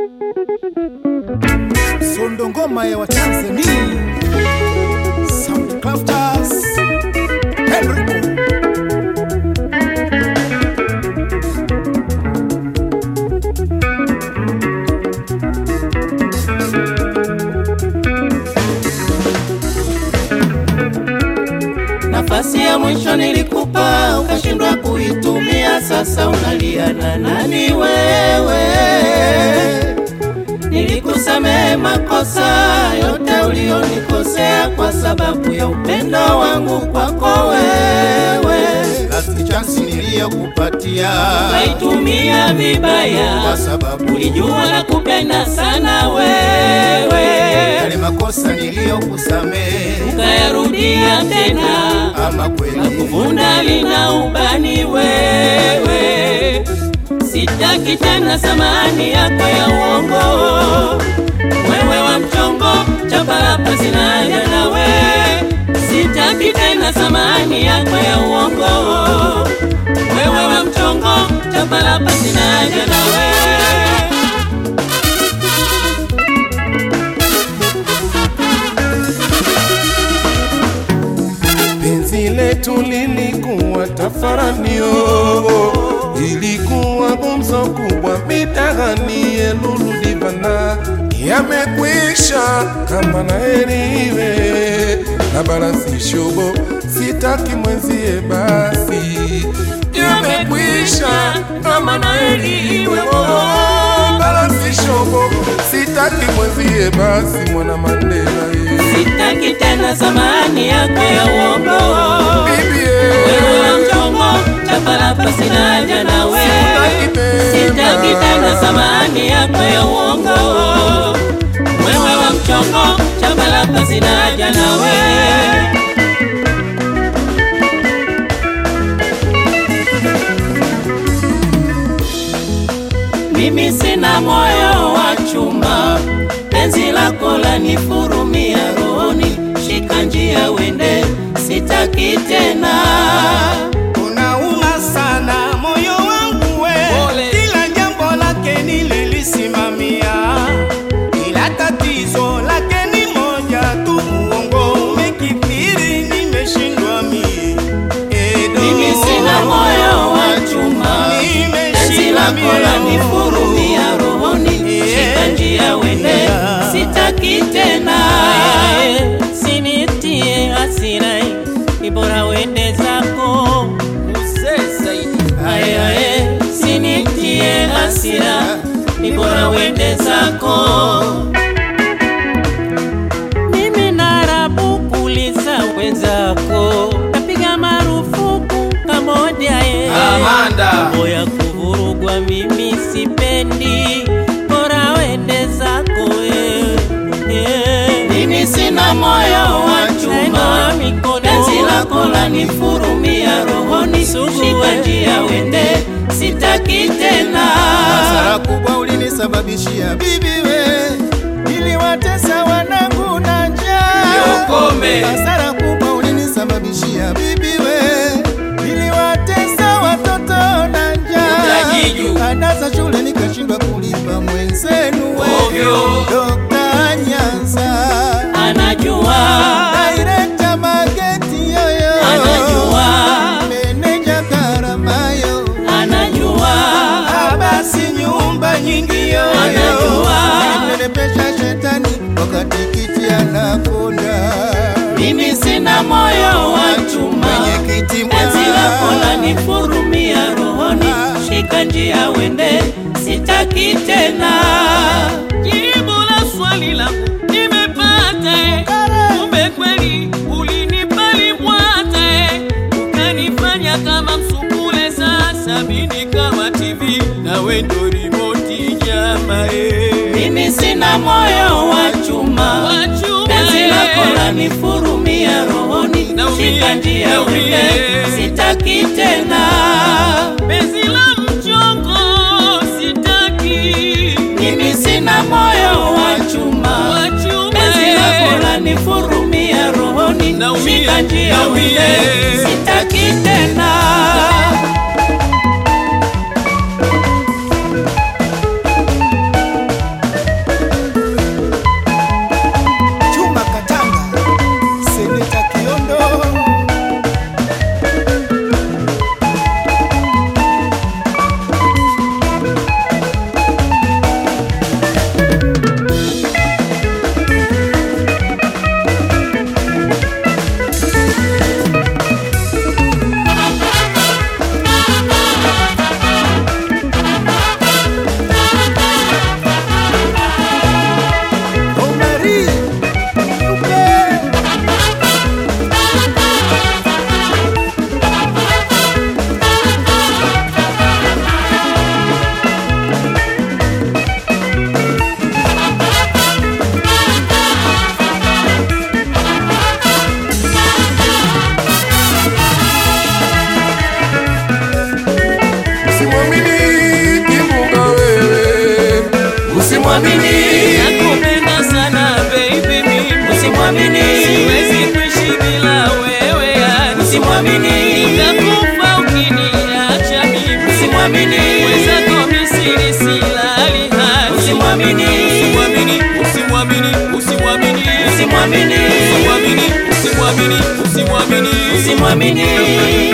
Sondo ngoma ya Watanzania Soundcrafters Henry Nafasi ya mwisho nilikupa ukashindwa kuitumia, sasa unalia na nani wewe? Nilikusamehe makosa yote ulionikosea kwa sababu ya upendo wangu kwako wewe, Last chance niliyokupatia ukaitumia vibaya kwa sababu ulijua na kupenda sana wewe, yale makosa niliyokusamehe ukayarudia tena ama kweli kuvunda lina ubani wewe, sitaki tena samani yako ya uongo, wewe wa mchongo chapalapa zinaja nawe, sitaki tena samani yako ya uongo, wewe wa mchongo chapalapa zinaja nawe. Penzi letu lilikuwa tafaranio, ilikuwa gumzo kubwa mitaani Elulu Divana, yamekwisha kama na heri iwe na barasi shobo, sitaki mwenzie basi, yamekwisha kama na heri iwe oh, barasi shobo, sitaki mwenzie basi, mwana Mandela ye. Sitaki tena samani yako ya uongo Bibi wewe wa mchongo chapalapa sinaja nawe, sitaki tena samani yako ya uongo. Wewe wa mchongo chapalapa sinaja nawe. Mimi sina moyo wa chuma, penzi lako lanifurumia rohoni, shika njia wende, sitaki tena. Unauma sana moyo wangu we, kila jambo lake nililisimamia, ila tatizo lake ni moja tu, uongo umekithiri, nimeshindwa mie. Edo, Mimi sina moyo wa chuma, penzi lako lanifurumia rohoni, shika njia wende, sitaki tena. Sinitie hasira, ni bora wende zako. Aye, aye, sinitie hasira, ni bora wende zako. Mimi narabu kuuliza wenzako, napiga marufuku kamoja ye. Mambo ya kuvurugwa mimi sipendi, bora wende zako wewe. Mimi sina moyo wa chuma, penzi lako lanifurumia rohoni, shika njia wende, sitaki tena. Hasara kubwa ulinisababishia bibi we, niliwatesa wanangu na njaa. Niokome. Hasara kubwa ulinisababishia bibi we, niliwatesa watoto na njaa. Utajiju. Ada za shule nikashindwa kulipa mwenzenu we. Ovyo. Dokta Nyanza Anajua, Director Mageti yoyo anajua, Meneja Karamayo anajua. Abasi nyumba nyingi yoyo Anajua. Nilinenepesha shetani wakati kiti anakonda Mimi sina moyo wa chuma, Mwenyekiti penzi lako mwa lanifurumia rohoni, shika njia wende, sitaki tena. Jibu la swali langu nimepata, eh. kumbe kweli ulinipa libwata, eh. ukanifanya kama msukule, sasa mimi kama TV nawe ndo remote jama, eh. Mimi sina moyo wa chuma, Wa chuma, penzi eh. lako lanifurumia rohoni, Naumie, shika njia naumie. wende, sitaki tena. Penzi la mchongo sitaki, Mimi sina moyo wa chuma, Wa chuma, penzi eh. lako lanifurumia rohoni, Naumie, shika njia naumie. wende, sitaki tena. usimwamini, nakupenda sana baby mimi usimwamini, siwezi kuishi bila wewe yani usimwamini, nitakufa ukiniacha mimi usimwamini, wezako misiri silali hani usimwamini, usimwamini usimwamini usimwamini usimwamini, usimwamini usimwamini usimwamini usimwamini.